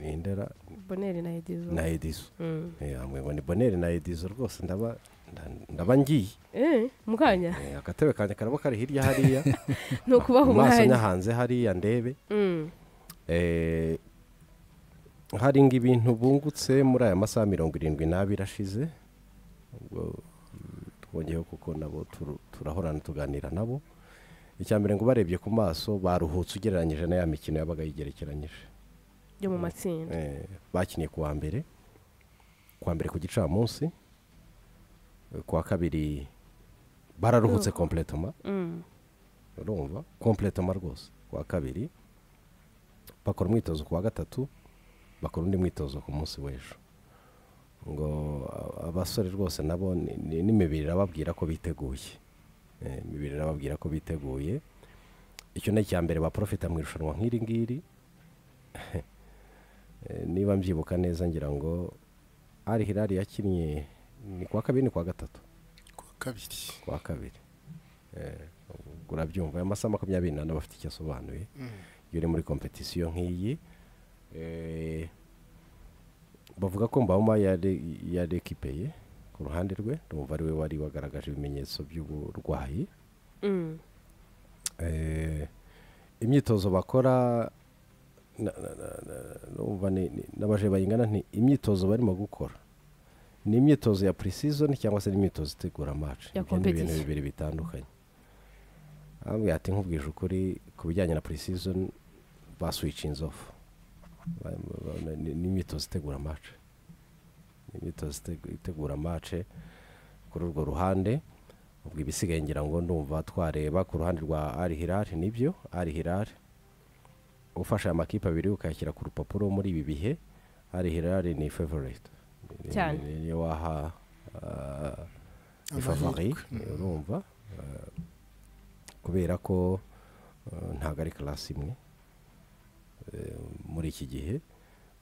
ndera boneri na edizo na edizo Mm. yamwe ngo ni boneri na edizo rwose ndaba nda- ndaba ngiye Eh, mu kanya Eh, agatebe kanjye karaba kari hirya hariya ni ukubaha amaso umwanya nyahanze hariya ndebe Mm. Eh, hari ngo ibintu bungutse muri aya masaha mirongo irindwi n'abiri ashize ubwo twongeyeho kuko nabo turu- turahorana tuganira nabo icya mbere ngo barebye ku maso baruhutse ugereranyije na ya mikino yabaga yigerekeranyije byo mu matsinda Eh, bakiniye ku wa mbere ku wa mbere ku gicamunsi eh, ku wa kabiri bararuhutse kompletoma Mm. urumva kompletoma rwose ku wa kabiri bakora umwitozo ku wa gatatu bakora undi mwitozo ku munsi w'ejo ngo a- abasore rwose nabo ni- ni- n'imibiri irababwira ko biteguye Eh, imibiri irababwira ko biteguye icyo ni icya mbere baprofita mu irushanwa nk'iri ngiri Eh, niba mbyibuka neza ngira ngo ari hirari yakinnye ni ku wa kabiri ni ku wa gatatu ku wa kabiri ku wa kabiri Eh, ubwo urabyumva aya masaha makumyabiri n'ane aba afite icyo asobanuye Mm. iyo uri muri kompetisiyo nk'iyi eh, bavuga ko mbawoma yarekipeye ku ruhande rwe rumva ari we wari wagaragaje ibimenyetso by'uburwayi Mm. Eh, imyitozo bakora na- na- na- na- numva ni- ni- n'abaje bayingana nti imyitozo barimo gukora ni imyitozo ya pre-season cyangwa se n'imyitozo itegura match Ibyo Ya ni ibintu competition. bibiri bitandukanye ambwira ati nkubwije ukuri ku bijyanye na pre-season baswicinze off Ba- ba- ba- ni- ni imyitozo itegura match Ni imyitozo itegu- itegura match kuri urwo ruhande ubwo ibisigaye ngira ngo ndumva twareba ku ruhande rwa ari hirari nibyo ari hirari ufashe amakipe abiri ukayashyira ku rupapuro muri ibi bihe ari hirari ni favorite Ni- Cyane. ni- niyo waha ah, ni favori Amahirwe. urumva ah, kubera ko ah, ntabwo ari karasi imwe eh, muri iki gihe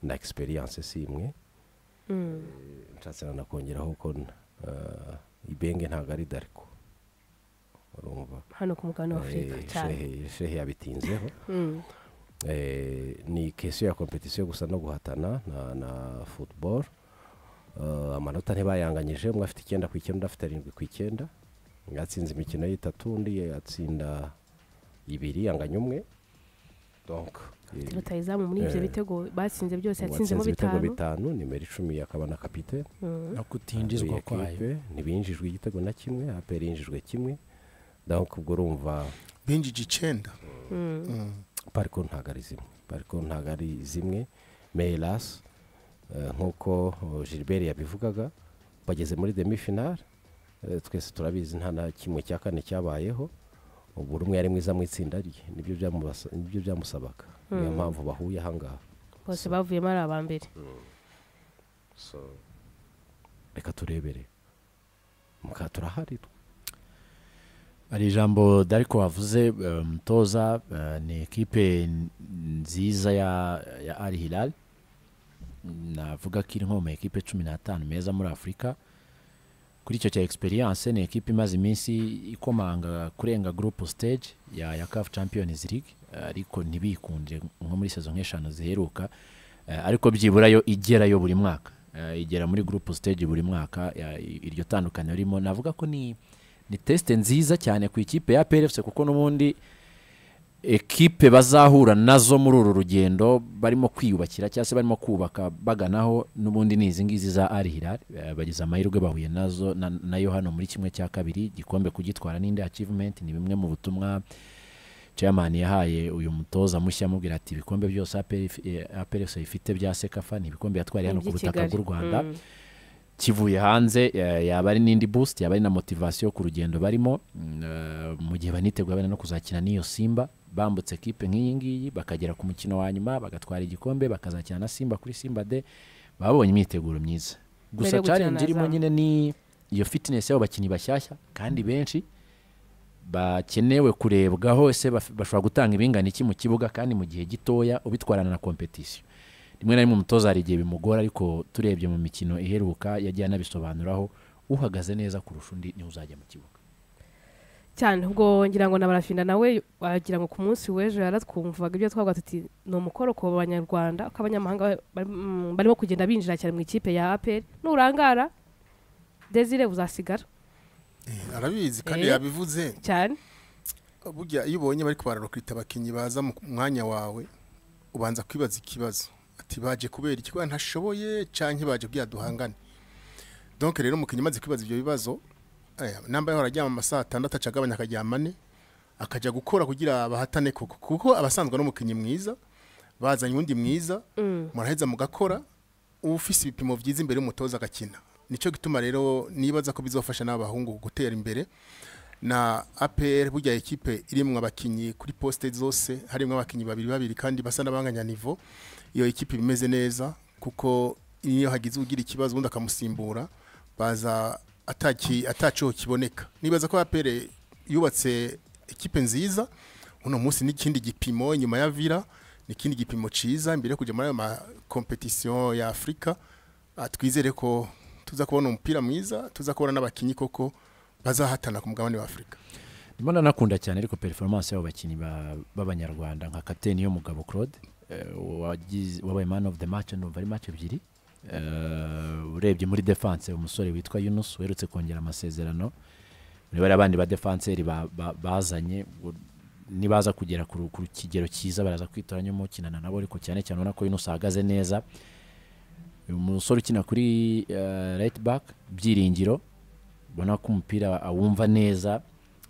na egisperiyanse si imwe Mm. nshatse nanakongeraho ko eh, ibenge ntabwo ari dariko urumva hano ku mugabane wa afurika Eh, cyane shehe- shehe yabitinzeho Mm. Eh, ni kesiyo ya kompetisiyo gusa no guhatana na, na football Eh, amanota ntibayanganyije umwe afite icyenda ku icyenda undi afite arindwi ku icyenda umwe yatsinze imikino y'itatu undi yatsinda ibiri yanganya umwe donc eh, rutayizamu muri ibyo Eh. bitego batsinze byose yatsinzemo uwatsinze ibitego bitanu bitanu nimero icumi akaba na kapitene Mm. no kutinjizwa Iyo kwayo kipe ntibinjijwe igitego na kimwe aperi yinjijwe kimwe donc ubwo urumva binjije icenda Mm. Mm. pariko ntabwo ari zimwe pariko ntabwo ari zimwe meras nk'uko eh, gilbert yabivugaga bageze muri demi finale eh, twese turabizi nta na kimwe cya kane cyabayeho ubu buri umwe yari mwiza mu itsinda rye nibyo byamubasa- nibyo byamusabaga niyo Mm. mpamvu bahuye ahangaha bose bavuyemo ari aba mbere so reka turebere muka turahari twe hari ijambo dariko wavuze eh, mutoza eh, ni ekipe n- nziza ya ya ari hilal navuga ko iri nko mu ma ekipe cumi n'atanu meza muri afurika kuri icyo cya egisperiyanse ni ekipe imaze iminsi ikomanga kurenga gurupu siteji ya ya kafu champions league ariko ntibikunde nko muri sezo nk'eshanu ziheruka Eh, ariko byibura yo igerayo buri mwaka Eh, igera muri gurupu siteji buri mwaka ya- iryo tandukaniro ririmo navuga ko ni ni tesite nziza cyane ku ikipe ya PRFC kuko n'ubundi ekipe bazahura nazo muri uru rugendo barimo kwiyubakira cyangwa se barimo kubaka baganaho n'ubundi ni izi ngizi za Al Hilal Eh, bagize amahirwe bahuye nazo na- nayo hano muri kimwe cya kabiri igikombe kugitwara n'indi achievement ni bimwe mu butumwa chairman yahaye uyu mutoza mushya amubwira ati ibikombe byose APRFC ifite bya Sekafa ni ibikombe yatwariye hano ku Iby'i butaka Kigali. bw'u Rwanda Mm. kivuye hanze eh, yaba ari n'indi boost yaba ari na motivasiyo ku rugendo barimo mm, eh, mu gihe baniteguye benda no kuzakina n'iyo simba bambutse ekipe nk'iyi ngiyi bakagera ku mukino wa nyuma bagatwara igikombe bakazakina na simba kuri simba de babonye imyiteguro myiza Mbere gusa yo gukina na challenge irimo Azam. nyine ni iyo fitness y'abo bakinnyi bashyashya kandi benshi bakenewe kurebwaho ese baf- bashobora gutanga ibingana iki mu kibuga kandi mu gihe gitoya ubitwarana na kompetisiyo rimwe na rimwe umutoza hari igihe bimugora ariko turebye mu mikino iheruka yagiye anabisobanuraho uhagaze neza kurusha undi niwe uzajya mu kibuga cyane ubwo ngira ngo na barafinda nawe wagira ngo ku munsi w'ejo yaratwumvaga ibyo twavuga tuti ni umukoro ku banyarwanda ko abanyamahanga bari- mm, barimo kugenda binjira cyane mu ikipe ya apr nurangara desire uzasigara Eh, arabizi kandi Eh. yabivuze cyane burya iyo ubonye bari kubararokita abakinnyi baza mu mwanya wawe ubanza kwibaza ikibazo ati baje kubera ikigo ntashoboye canke baje kugira duhangane donc rero umukinnyi umaze kwibaza ivyo bibazo eh, namba yaho araryama amasaha atandatu aca agabanya akaryama ane akaja gukora kugira bahatane koko kuko abasanzwe n'umukinnyi mwiza bazanye uwundi mwiza muraheza mugakora ufise ibipimo byiza imbere y'umutoza agakina nicyo gituma rero nibaza ko bizofasha n'abahungu gutera imbere na APR burya ekipe irimwo abakinyi kuri poste zose harimo abakinyi babiri babiri kandi basa n'abanganya niveau iyo ekipe imeze neza kuko iyo hagize ugira ikibazo ubundi akamusimbura baza ataki ataco kiboneka nibaza ko APR yubatse ekipe nziza uno munsi n'ikindi gipimo inyuma ya Villa n'ikindi gipimo ciza imbere yo kuja muri ayo ma competition ya Afrika Ah, twizere ko tuza kubona umupira mwiza tuza kubona n'abakinyi koko bazahatana ku mugabane wa Afrika ndimo nanakunda cyane ariko performance y'abo bakinnyi ba- b'abanyarwanda nka kapiteni y'umugabo claude eh, wagize- wabaye man of the match numva ari match ebyiri Eh, urebye muri defense umusore witwa yunus uherutse kongera amasezerano muri bariya bandi ba defenseri ba- ba- bazanye u- nibaza kugera ku ru- ku kigero cyiza baraza kwitoranyamo ukinana nabo ariko cyane cyane ubona ko yunus ahagaze neza uyu musore ukina kuri eh, right back byiringiro ubona ko umupira awumva neza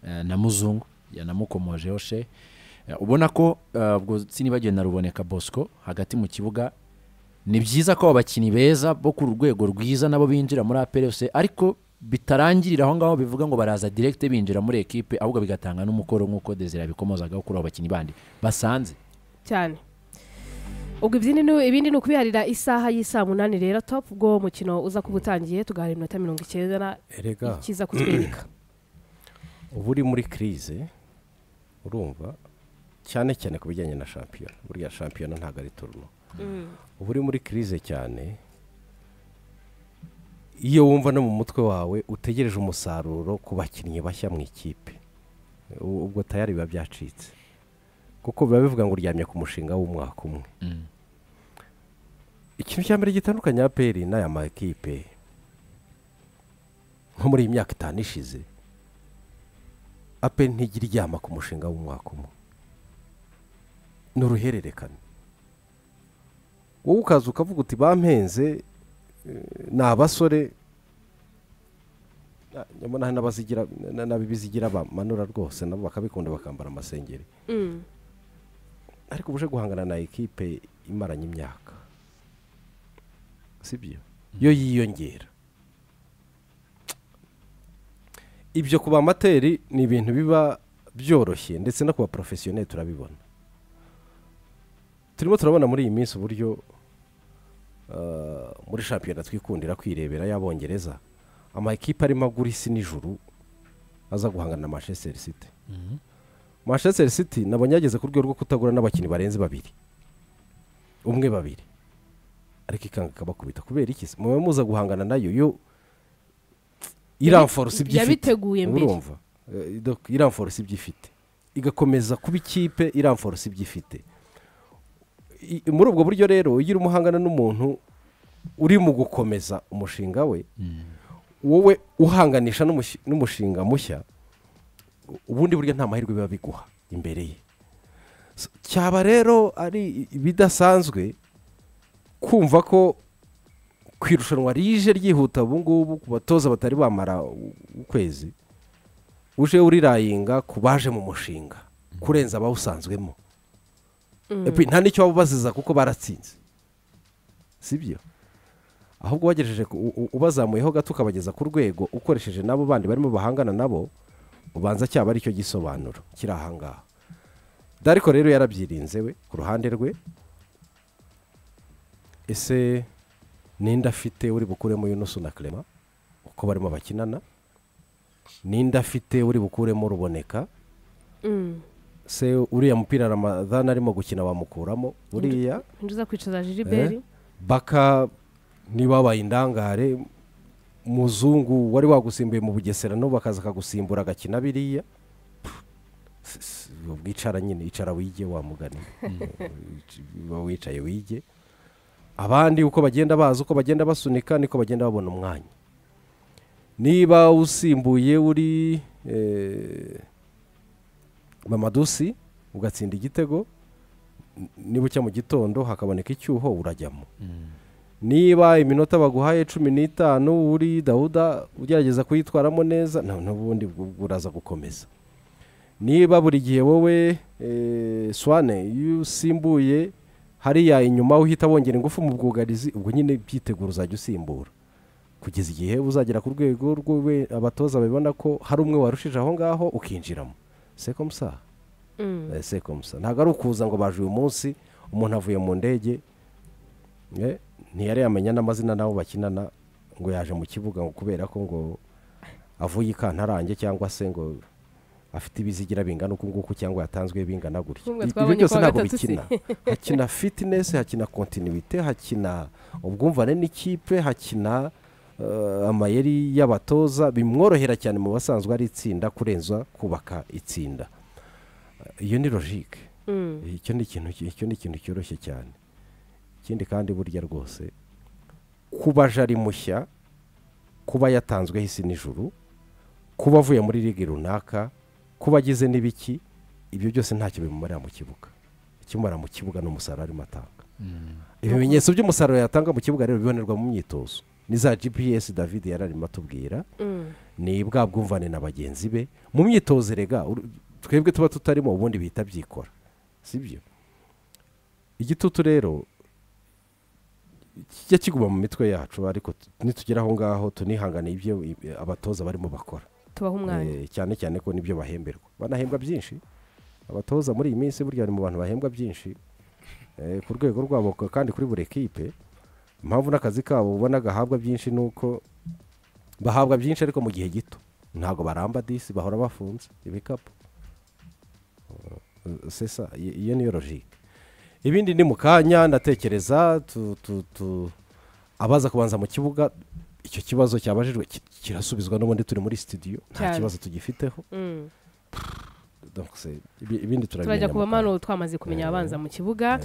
eh, na muzungu yanamukomojeho she Eh, ubona ko eh, ubwo sinibagiwe na ruboneka bosco hagati mu kibuga ni byiza ko abo bakinnyi beza bo ku rwego rwiza nabo binjira muri aperefuse ariko bitarangirira aho ngaho bivuga ngo baraza direkite binjira muri ekipe ahubwo bigatanga n'umukoro nk'uko desire yabikomozagaho kuri abo bakinnyi bandi basanze cyane ubwo ibindi ni- ibindi ni ukubiharira isaha y'isaa munani rero top ubwo umukino uza kuba utangiye tugahara iminota mirongo icyenda na erega ikiza kutwereka uba uri muri kirize urumva cyane cyane ku bijyanye na shampiyona buriya shampiyona ntabwo ari turno uba uri muri kirize cyane iyo wumva no mu mutwe wawe utegereje umusaruro ku bakinnyi bashya mu ikipe u- ubwo tayari biba byacitse kuko biba bivuga ngo uryamye ku mushinga w'umwaka umwe ikintu cya mbere gitandukanye aperi n'aya ma ekipe nko muri iyi myaka itanu ishize aperi ntijya iryama ku mushinga w'umwaka umwe ni uruhererekane wowe ukaza ukavuga uti bampenze eh, ni abasore na- nyamara n'abazigira na- n'abibizigira bamanura rwose nabo bakabikunda bakambara amasengeri Mm. ariko uje guhangana na ekipe imaranye imyaka sibyo yo yiyongera ibyo ku bamateri ni ibintu biba byoroshye ndetse no ku baporofesiyoneri turabibona turimo turabona muri iyi minsi uburyo ah, muri shampiyona twikundira kwirebera y'abongereza ama ekipe arimo agura isi n'ijuru aza guhangana na manchester city manchester city nabonye yageze ku rwego rwo kutagura n'abakinnyi barenze babiri umwe babiri ariko ikanga ikabakubita kubera iki se muba muza guhangana nayo yo iramforce ibyo ifite yabiteguye mbere urumva Eh, donc iramforce ibyo ifite igakomeza kuba ikipe iramforce ibyo ifite I- muri ubwo buryo rero iyo urimo uhangana n'umuntu uri mu gukomeza umushinga we wowe uhanganisha n'umushi- n'umushinga mushya u- ubundi buryo nta mahirwe biba biguha imbere ye S- cyaba rero ari ibidasanzwe kumva ko ku irushanwa rije ryihuta ubu ngubu ku batoza batari bamara u- ukwezi uje urirayinga ku baje mu mushinga kurenza abawusanzwemo Epi, nta n'icyo waba ubaziza kuko baratsinze sibyo ahubwo wagejeje ku- u- u- ubazamuyeho gato ukabageza ku rwego ukoresheje n'abo bandi barimo bahangana nabo ubanza cyaba aricyo gisobanuro kiri ahangaha dariko rero yarabyirinze we ku ruhande rwe ese ninde afite uri bukuremo yunusu na clement uko barimo bakinana ninde afite uri bukuremo ruboneka Mm. se uriya mupira ramadhan arimo gukina wamukuramo uriya ninde uza kwicaza jiriberi baka ntiwabaye indangare muzungu wari wagusimbuye mu bugesera no bakaza akagusimbura agakina biriya s- s- ubwo icara nyine icara wige wa mugani uba wicaye wige abandi uko bagenda baza uko bagenda basunika niko bagenda babona umwanya niba usimbuye uri eh, mamadusi ugatsinda igitego n- nibucya mu gitondo hakaboneka icyuho urajyamo niba iminota baguhaye cumi n'itanu uri dawuda ugerageza kuyitwaramo neza na- n'ubundi bwo- bwo uraza gukomeza niba buri gihe wowe eh, swane iyo usimbuye hariya inyuma uhita wongera ingufu mu bwugarizi ubwo nyine byitegura uzajya usimbura kugeza igihe uzagera ku rwego rw'uwe abatoza babibona ko hari umwe warushije aho ngaho ukinjiramo sekomusaha Mm. Eh, sekomusa ntabwo ari ukuza ngo baje uyu munsi umuntu avuye mu ndege eh, ntiyari yamenya n'amazina n'abo bakinana ngo yaje mu kibuga ngo kubera ko ngo avuye ikantarange cyangwa se ngo afite ibizigira bingana uku nguku cyangwa yatanzwe bingana gutya Nk'umwe ibyo twabonye byose kuwa ntabwo gatatu si. bikina hakina fitinesi hakina kontinuwite hakina ubwumvane n'ikipe hakina eh, amayeri y'abatoza bimworohera cyane mu basanzwe ari itsinda kurenza kubaka itsinda iyo ni logike Mm. icyo ni ikintu icyo ni ikintu cyoroshye cyane ikindi kandi burya rwose kuba jari mushya kuba yatanzweho isi n'ijuru kuba avuye muri ligi runaka kuba agize n'ibiki ibyo byose ntacyo bimumarira mu kibuga ikimara mu kibuga ni umusaruro arimo atanga ibimenyetso by'umusaruro yatanga mu kibuga rero bibonerwa mu myitozo ni za gps david yari arimo atubwira Mm. ni bwa bwumvane na bagenzi be mu myitozo rega ur- twebwe tuba tutarimo ubundi bihita byikora sibyo igitutu rero kijya kiguma mu mitwe yacu ariko t- nitugera aho ngaho tunihangane ibyo i- abatoza barimo bakora tubaho umwanya Eh, cyane cyane ko nibyo bahemberwa banahembwa byinshi abatoza muri iyi minsi burya bari mu bantu bahembwa byinshi eh, ku rwego rwabo k- kandi kuri buri ekipe impamvu n'akazi kabo ubona gahabwa byinshi ni uko bahabwa byinshi ariko mu gihe gito ntabwo baramba disi bahora bafunze ibikapu Eh, c'est ça. I- iyo niyo logike ibindi ni mu kanya ndatekereza tu- tu- tu- abaza kubanza mu kibuga icyo kibazo cyabajijwe ki- kirasubizwa n'ubundi turi muri studio nta Cyane. kibazo tugifiteho Mm. donc c'est- ibi- ibindi turabimenya turajya mu kuba kanya. mano twamaze kumenya abanza mu kibuga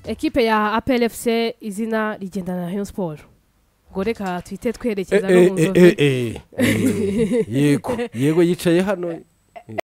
ekipe ya APLFC izina rigendana na Rayon Sport ngo reka twite twerekeza no mu Eh, eh, nzovu eh, eh, eh. yego yego yicaye hano